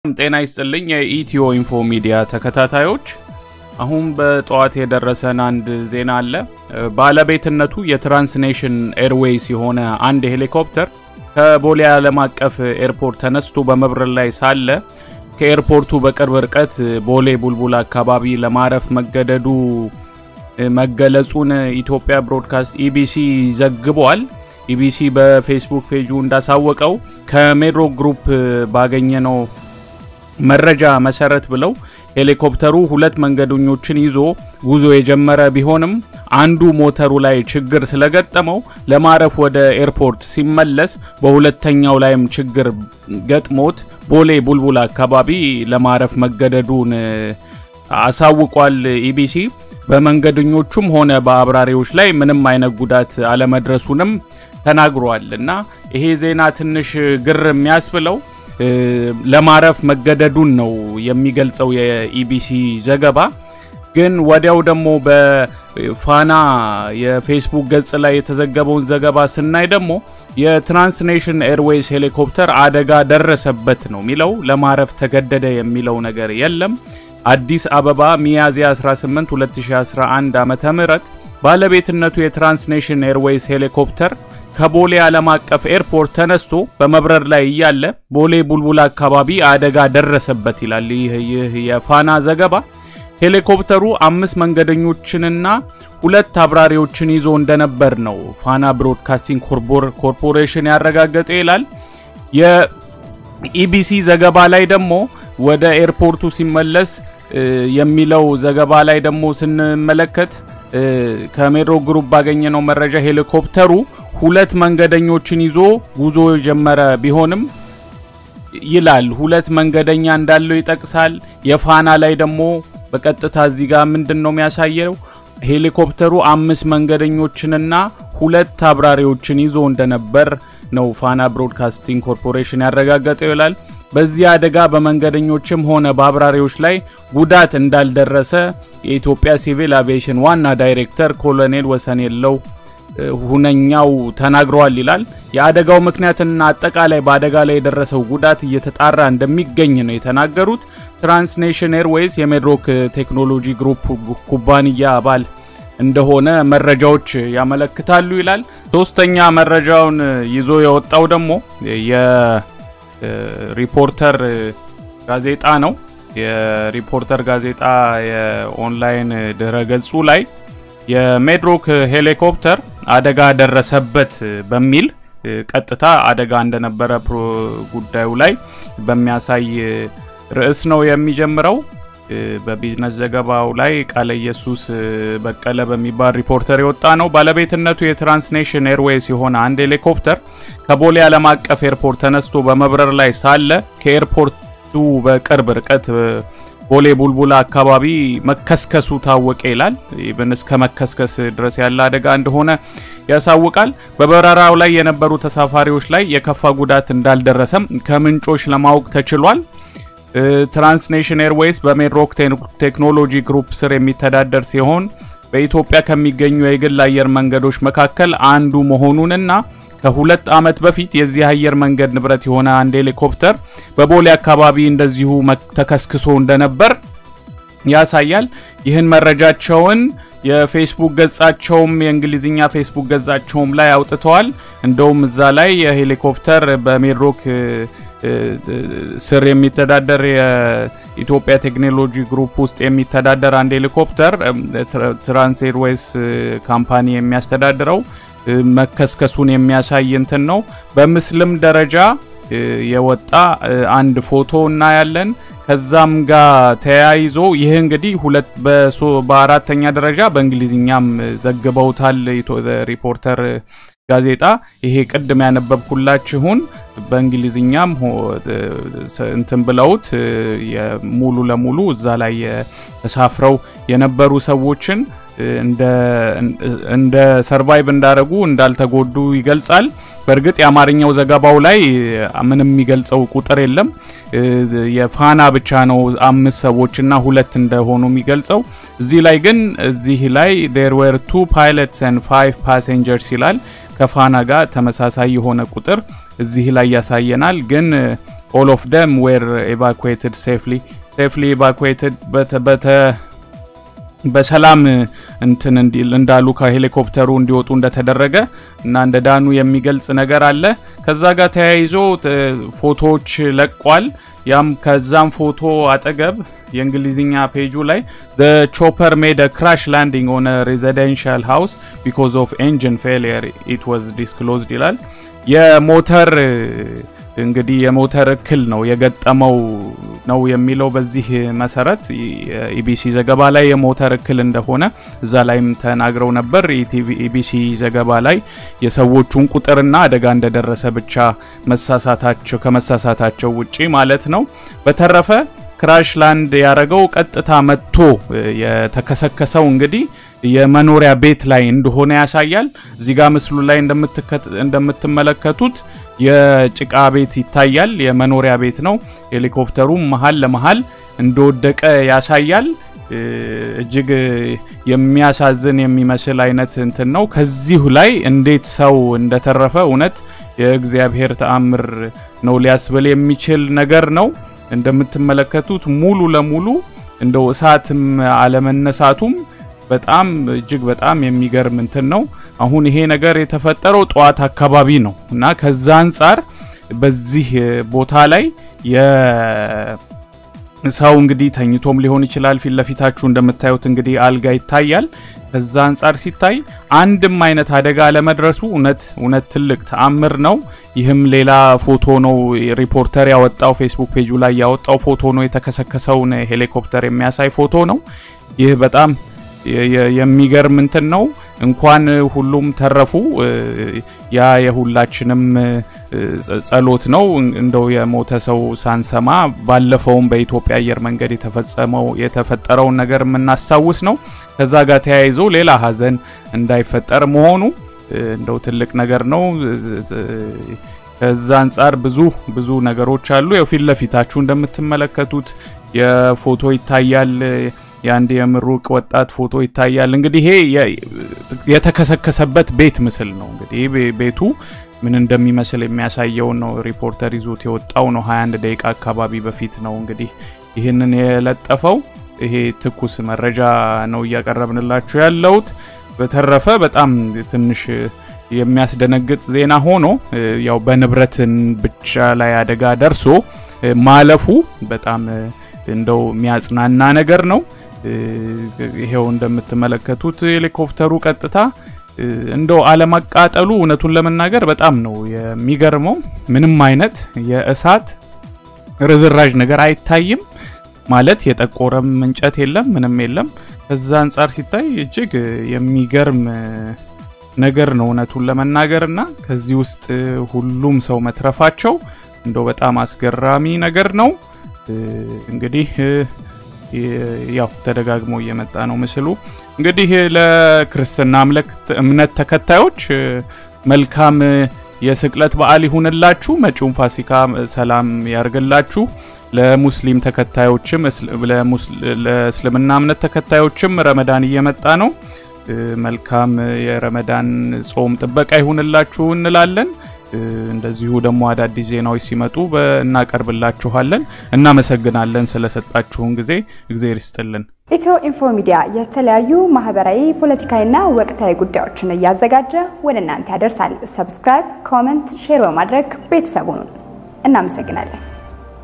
ጤና ይስጥልኝ የኢትዮ ኢንፎ ሚዲያ ተከታታዮች፣ አሁን በጠዋት የደረሰን አንድ ዜና አለ። ባለቤትነቱ የትራንስኔሽን ኤርዌይስ የሆነ አንድ ሄሊኮፕተር ከቦሌ ዓለም አቀፍ ኤርፖርት ተነስቶ በመብረር ላይ ሳለ ከኤርፖርቱ በቅርብ ርቀት ቦሌ ቡልቡል አካባቢ ለማረፍ መገደዱ መገለጹን ኢትዮጵያ ብሮድካስት ኢቢሲ ዘግቧል። ኢቢሲ በፌስቡክ ፔጁ እንዳሳወቀው ከሜድሮ ግሩፕ ባገኘነው መረጃ መሰረት ብለው ሄሊኮፕተሩ ሁለት መንገደኞችን ይዞ ጉዞ የጀመረ ቢሆንም አንዱ ሞተሩ ላይ ችግር ስለገጠመው ለማረፍ ወደ ኤርፖርት ሲመለስ በሁለተኛው ላይም ችግር ገጥሞት ቦሌ ቡልቡል አካባቢ ለማረፍ መገደዱን አሳውቋል። ኢቢሲ በመንገደኞቹም ሆነ በአብራሪዎች ላይ ምንም አይነት ጉዳት አለመድረሱንም ተናግሯል። እና ይሄ ዜና ትንሽ ግር የሚያስብለው ለማረፍ መገደዱን ነው የሚገልጸው የኢቢሲ ዘገባ። ግን ወዲያው ደግሞ በፋና የፌስቡክ ገጽ ላይ የተዘገበውን ዘገባ ስናይ ደግሞ የትራንስኔሽን ኤርዌይስ ሄሊኮፕተር አደጋ ደረሰበት ነው የሚለው። ለማረፍ ተገደደ የሚለው ነገር የለም። አዲስ አበባ ሚያዝያ 18 2011 ዓ.ም ባለቤትነቱ የትራንስኔሽን ኤርዌይስ ሄሊኮፕተር ከቦሌ ዓለም አቀፍ ኤርፖርት ተነስቶ በመብረር ላይ እያለ ቦሌ ቡልቡል አካባቢ አደጋ ደረሰበት ይላል ይህ የፋና ዘገባ። ሄሊኮፕተሩ አምስት መንገደኞችንና ሁለት አብራሪዎችን ይዞ እንደነበር ነው ፋና ብሮድካስቲንግ ኮርፖሬሽን ያረጋገጠ ይላል። የኢቢሲ ዘገባ ላይ ደግሞ ወደ ኤርፖርቱ ሲመለስ የሚለው ዘገባ ላይ ደግሞ ስንመለከት ከሜድሮ ግሩፕ ባገኘነው መረጃ ሄሊኮፕተሩ ሁለት መንገደኞችን ይዞ ጉዞ የጀመረ ቢሆንም ይላል ሁለት መንገደኛ እንዳለው ይጠቅሳል። የፋና ላይ ደግሞ በቀጥታ እዚህ ጋር ምንድን ነው የሚያሳየው? ሄሊኮፕተሩ አምስት መንገደኞችንና ሁለት አብራሪዎችን ይዞ እንደነበር ነው ፋና ብሮድካስቲንግ ኮርፖሬሽን ያረጋገጠው ይላል። በዚህ አደጋ በመንገደኞችም ሆነ በአብራሪዎች ላይ ጉዳት እንዳልደረሰ የኢትዮጵያ ሲቪል አቪዬሽን ዋና ዳይሬክተር ኮሎኔል ወሰን የለው ሁነኛው ተናግረዋል ይላል። የአደጋው ምክንያትና አጠቃላይ በአደጋ ላይ የደረሰው ጉዳት እየተጣራ እንደሚገኝ ነው የተናገሩት። ትራንስኔሽን ኤርዌይስ የሜድሮክ ቴክኖሎጂ ግሩፕ ኩባንያ አባል እንደሆነ መረጃዎች ያመለክታሉ ይላል። ሶስተኛ መረጃውን ይዞ የወጣው ደግሞ የሪፖርተር ጋዜጣ ነው። የሪፖርተር ጋዜጣ የኦንላይን ድረ ገጹ ላይ የሜድሮክ ሄሊኮፕተር አደጋ ደረሰበት በሚል ቀጥታ አደጋ እንደነበረ ጉዳዩ ላይ በሚያሳይ ርዕስ ነው የሚጀምረው። በቢዝነስ ዘገባው ላይ ቃለ ኢየሱስ በቀለ በሚባል ሪፖርተር የወጣ ነው። ባለቤትነቱ የትራንስኔሽን ኤርዌይስ የሆነ አንድ ሄሊኮፕተር ከቦሌ ዓለም አቀፍ ኤርፖርት ተነስቶ በመብረር ላይ ሳለ ከኤርፖርቱ በቅርብ ርቀት ቦሌ ቡልቡላ አካባቢ መከስከሱ ታወቀ ይላል። ኢቨን እስከ መከስከስ ድረስ ያለ አደጋ እንደሆነ ያሳውቃል። በበረራው ላይ የነበሩ ተሳፋሪዎች ላይ የከፋ ጉዳት እንዳልደረሰም ከምንጮች ለማወቅ ተችሏል። ትራንስኔሽን ኤርዌይስ በሜድሮክ ቴክኖሎጂ ግሩፕ ስር የሚተዳደር ሲሆን በኢትዮጵያ ከሚገኙ የግል አየር መንገዶች መካከል አንዱ መሆኑንና ከሁለት ዓመት በፊት የዚህ አየር መንገድ ንብረት የሆነ አንድ ሄሊኮፕተር በቦሌ አካባቢ እንደዚሁ ተከስክሶ እንደነበር ያሳያል። ይህን መረጃቸውን የፌስቡክ ገጻቸውም የእንግሊዝኛ ፌስቡክ ገጻቸውም ላይ አውጥተዋል። እንደውም እዛ ላይ የሄሊኮፕተር በሜድሮክ ስር የሚተዳደር የኢትዮጵያ ቴክኖሎጂ ግሩፕ ውስጥ የሚተዳደር አንድ ሄሊኮፕተር ትራንስ ኤርዌይስ ካምፓኒ የሚያስተዳድረው መከስከሱን የሚያሳይ እንትን ነው። በምስልም ደረጃ የወጣ አንድ ፎቶ እናያለን። ከዛም ጋር ተያይዞ ይህ እንግዲህ ሁለት በአራተኛ ደረጃ በእንግሊዝኛም ዘግበውታል ሪፖርተር ጋዜጣ። ይሄ ቅድም ያነበብኩላችሁን በእንግሊዝኛም እንትን ብለውት ሙሉ ለሙሉ እዛ ላይ ተሳፍረው የነበሩ ሰዎችን እንደ ሰርቫይቭ እንዳደረጉ እንዳልተጎዱ ይገልጻል። በእርግጥ የአማርኛው ዘገባው ላይ ምንም የሚገልጸው ቁጥር የለም። የፋና ብቻ ነው አምስት ሰዎችና ሁለት እንደሆኑ የሚገልጸው። እዚህ ላይ ግን እዚህ ላይ ዴር ዌር ቱ ፓይለትስ ኤንድ ፋይቭ ፓሴንጀርስ ይላል። ከፋና ጋር ተመሳሳይ የሆነ ቁጥር እዚህ ላይ ያሳየናል። ግን ኦል ኦፍ ደም ዌር ኤቫኩዌትድ ሴፍሊ ሴፍሊ ኤቫኩዌትድ በሰላም እንትን እንዳሉ ከሄሊኮፕተሩ እንዲወጡ እንደተደረገ እና እንደ ዳኑ የሚገልጽ ነገር አለ። ከዛ ጋር ተያይዞ ፎቶዎች ለቋል። ያም ከዛም ፎቶ አጠገብ የእንግሊዝኛ ፔጁ ላይ the chopper made a crash landing on a residential house because of engine failure it was disclosed ይላል። የሞተር እንግዲህ የሞተር እክል ነው የገጠመው ነው የሚለው። በዚህ መሰረት ኢቢሲ ዘገባ ላይ የሞተር እክል እንደሆነ እዛ ላይም ተናግረው ነበር። ኢቢሲ ዘገባ ላይ የሰዎቹን ቁጥርና አደጋ እንደደረሰ ብቻ መሳሳታቸው ከመሳሳታቸው ውጪ ማለት ነው። በተረፈ ክራሽ ላንድ ያደረገው ቀጥታ መጥቶ የተከሰከሰው እንግዲህ የመኖሪያ ቤት ላይ እንደሆነ ያሳያል። እዚህ ጋር ምስሉ ላይ እንደምትመለከቱት የጭቃ ቤት ይታያል። የመኖሪያ ቤት ነው። ሄሊኮፕተሩ መሀል ለመሀል እንደወደቀ ያሳያል። እጅግ የሚያሳዝን የሚመስል አይነት እንትን ነው። ከዚሁ ላይ እንዴት ሰው እንደተረፈ እውነት የእግዚአብሔር ተአምር ነው ሊያስብል የሚችል ነገር ነው። እንደምትመለከቱት ሙሉ ለሙሉ እንደው እሳትም አለመነሳቱም በጣም እጅግ በጣም የሚገርም እንትን ነው። አሁን ይሄ ነገር የተፈጠረው ጠዋት አካባቢ ነው እና ከዛ አንጻር በዚህ ቦታ ላይ ሰው እንግዲህ ተኝቶም ሊሆን ይችላል። ፊት ለፊታችሁ እንደምታዩት እንግዲህ አልጋ ይታያል። ከዛ አንጻር ሲታይ አንድም አይነት አደጋ አለመድረሱ እውነት እውነት ትልቅ ተአምር ነው። ይህም ሌላ ፎቶ ነው ሪፖርተር ያወጣው ፌስቡክ ፔጁ ላይ ያወጣው ፎቶ ነው። የተከሰከሰውን ሄሊኮፕተር የሚያሳይ ፎቶ ነው። ይህ በጣም የሚገርም እንትን ነው። እንኳን ሁሉም ተረፉ ያ የሁላችንም ጸሎት ነው። እንደው የሞተ ሰው ሳንሰማ ባለፈውም በኢትዮጵያ አየር መንገድ የተፈጸመው የተፈጠረውን ነገር የምናስታውስ ነው። ከዛ ጋር ተያይዞ ሌላ ሀዘን እንዳይፈጠር መሆኑ እንደው ትልቅ ነገር ነው። ከዛ አንጻር ብዙ ብዙ ነገሮች አሉ። ያው ፊት ለፊታችሁ እንደምትመለከቱት የፎቶ ይታያል። የአንድ የምሩቅ ወጣት ፎቶ ይታያል። እንግዲህ ይሄ የተከሰከሰበት ቤት ምስል ነው። እንግዲህ ቤቱ ምን እንደሚመስል የሚያሳየውን ነው ሪፖርተር ይዞት የወጣው ነው። 21 ደቂቃ አካባቢ በፊት ነው እንግዲህ ይህንን የለጠፈው። ይሄ ትኩስ መረጃ ነው እያቀረብንላችሁ ያለውት። በተረፈ በጣም ትንሽ የሚያስደነግጥ ዜና ሆኖ ያው በንብረትን ብቻ ላይ አደጋ ደርሶ ማለፉ በጣም እንደው የሚያጽናና ነገር ነው። ይሄው እንደምትመለከቱት ሄሊኮፕተሩ ቀጥታ እንደው አለመቃጠሉ እውነቱን ለመናገር በጣም ነው የሚገርመው። ምንም አይነት የእሳት ርዝራዥ ነገር አይታይም። ማለት የጠቆረም እንጨት የለም፣ ምንም የለም። ከዛ አንጻር ሲታይ እጅግ የሚገርም ነገር ነው እውነቱን ለመናገር እና ከዚህ ውስጥ ሁሉም ሰው መትረፋቸው እንደው በጣም አስገራሚ ነገር ነው። እንግዲህ ያው ተደጋግሞ እየመጣ ነው ምስሉ። እንግዲህ ለክርስትና እምነት ተከታዮች መልካም የስቅለት በዓል ይሁንላችሁ። መጪውን ፋሲካ ሰላም ያርግላችሁ። ለሙስሊም ተከታዮችም ለእስልምና እምነት ተከታዮችም ረመዳን እየመጣ ነው። መልካም የረመዳን ጾም ጥበቃ ይሁንላችሁ እንላለን። እንደዚሁ ደግሞ አዳዲስ ዜናዎች ሲመጡ እናቀርብላችኋለን። እናመሰግናለን ስለሰጣችሁን ጊዜ፣ እግዜር ይስጥልን። ኢትዮ ኢንፎ ሚዲያ የተለያዩ ማህበራዊ፣ ፖለቲካዊና ወቅታዊ ጉዳዮችን እያዘጋጀ ወደ እናንተ ያደርሳል። ሰብስክራይብ፣ ኮመንት፣ ሼር በማድረግ ቤተሰቡን እናመሰግናለን።